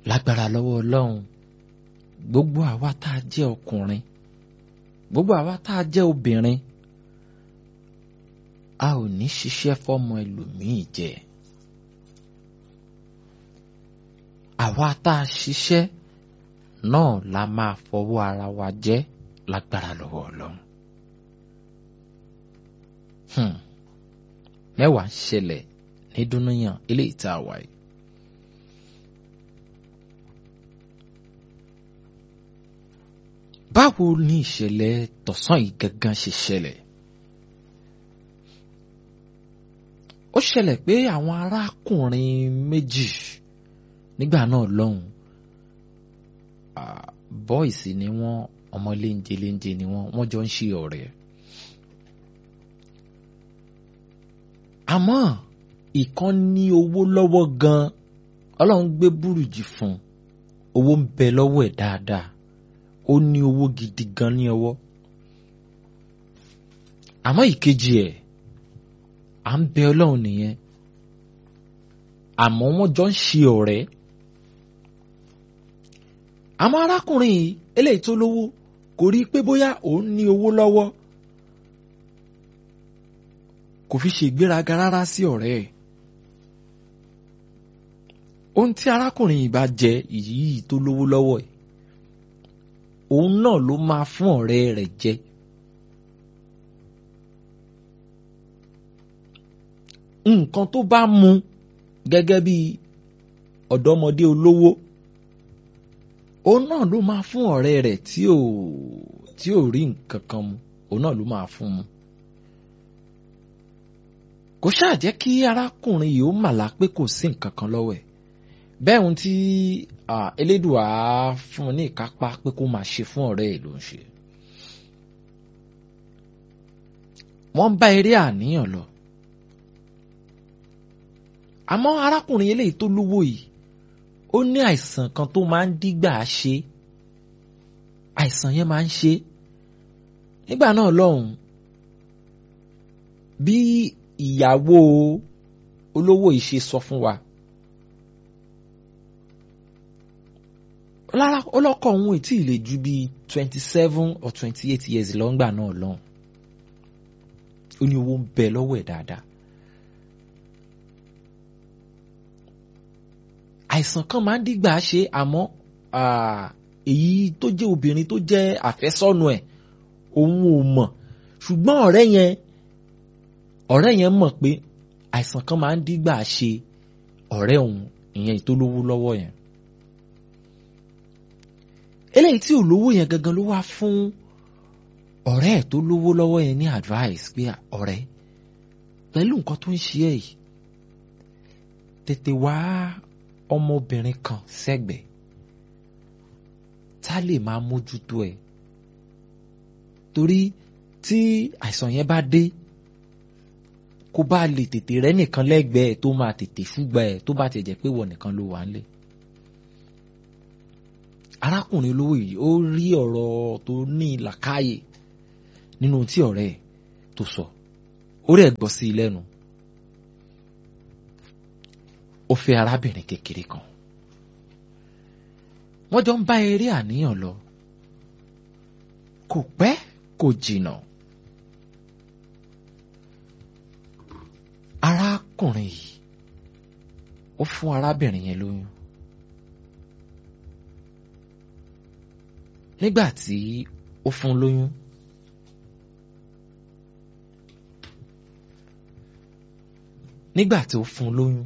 lágbára lọ́wọ́ ọlọ́run gbogbo àwa tá a jẹ́ ọkùnrin gbogbo àwa tá a jẹ́ obìnrin a ò ní ṣiṣẹ́ fọ́mọ ẹlòmíì jẹ àwa tá a ṣiṣẹ́ náà la máa fọwọ́ ara wa jẹ lágbára lọ́wọ́ ọlọ́run mẹ́wàá ń ṣẹlẹ̀ ní dúníyàn eléyìí tá a wà yìí. báwo ni ìṣẹ̀lẹ̀ tọ̀sán yìí gangan ṣe ṣẹlẹ̀? ó ṣẹlẹ̀ pé àwọn arákùnrin méjì nígbà náà lọ́hùn bọ́ìsì ni wọ́n ọmọ léńjẹ léńjẹ ni wọ́n wọ́n jọ ń ṣe ọ̀rẹ́. àmọ́ ìkan ní owó lọ́wọ́ gan-an ọlọ́run gbé búrùjì fún un owó ń bẹ lọ́wọ́ ẹ̀ dáadáa ó ní owó gidi gan ní ọwọ́ àmọ́ ìkejì ẹ̀ à ń bẹ ọlọ́run nìyẹn àmọ́ wọ́n jọ ń ṣe ọ̀rẹ́ àmọ́ arákùnrin yìí eléyìí tó lówó kò rí i pé bóyá òun ní owó lọ́wọ́ kò fi ṣe ìgbéraga rárá sí ọ̀rẹ́ ẹ̀ ohun tí arákùnrin yìí bá jẹ yìí tó lówó lọ́wọ́ ẹ̀ òun náà ló máa fún ọ̀rẹ́ rẹ̀ jẹ. nǹkan tó bá mu gẹ́gẹ́ bí ọ̀dọ́mọdé olówó òun náà ló máa fún ọ̀rẹ́ rẹ̀ tí ò tí ò rí nǹkan kan mu òun náà ló máa fún mu. kò ṣáà jẹ́ kí arákùnrin yìí ó màlá pé kò sí nǹkan kan lọ́wọ́ ẹ̀ bẹ́ẹ̀ ohun tí elédùà fún un ní ìkápá pé kó máa ṣe fún ọ̀rẹ́ ẹ̀ ló ń ṣe. wọ́n bá eré àníyàn lọ. àmọ́ arákùnrin eléyìí tó lówó yìí ó ní àìsàn kan tó máa ń dígbà ṣe àìsàn yẹn máa ń ṣe nígbà náà lọ́hùn bí ìyàwó olówó yìí ṣe sọ fún wa. lára ọlọ́kọ̀ òun ì tí ì lè ju bíi twenty seven or twenty eight years lọ́ngbà náà lọ́hùn ó ní owó ń bẹ lọ́wọ́ ẹ̀ dáadáa. àìsàn kan máa ń dígbà ṣe àmọ́ èyí tó jẹ́ obìnrin tó jẹ́ àfẹ́sọ́nù ẹ̀ òun ò mọ̀ ṣùgbọ́n ọ̀rẹ́ yẹn ọ̀rẹ́ yẹn mọ̀ pé àìsàn kan máa ń dígbà ṣe ọ̀rẹ́ òun ìyẹn ìtólówó lọ́wọ́ yẹn eléyìí tí ò lówó yẹn gangan ló wá fún ọ̀rẹ́ ẹ̀ tó lówó lọ́wọ́ yẹn ní advice pé ọ̀rẹ́ pẹ̀lú nǹkan tó ń ṣe ẹ̀ yìí tètè wá ọmọbìnrin kan sẹ́gbẹ̀ẹ́ tá lè máa mójútó ẹ̀ torí tí àìsàn yẹn bá dé kó bá lè tètè rẹ́ nìkan lẹ́gbẹ̀ẹ́ tó máa tètè ṣùgbà ẹ̀ tó bá ti jẹ́ pé wọ́n nìkan ló wà ń lẹ̀ arákùnrin olówó yìí ó rí ọ̀rọ̀ tó ní làákàyè nínú tí ọ̀rẹ́ ẹ̀ tó sọ ó rẹ̀ gbọ́ sí i lẹ́nu ó fẹ́ arábìnrin kékeré kan wọ́n jọ ń bá eré àníyàn lọ kò pẹ́ kò jìnnà arákùnrin yìí ó fún arábìnrin yẹn lóyún nígbà tí ó fún lóyún nígbà tí ó fún lóyún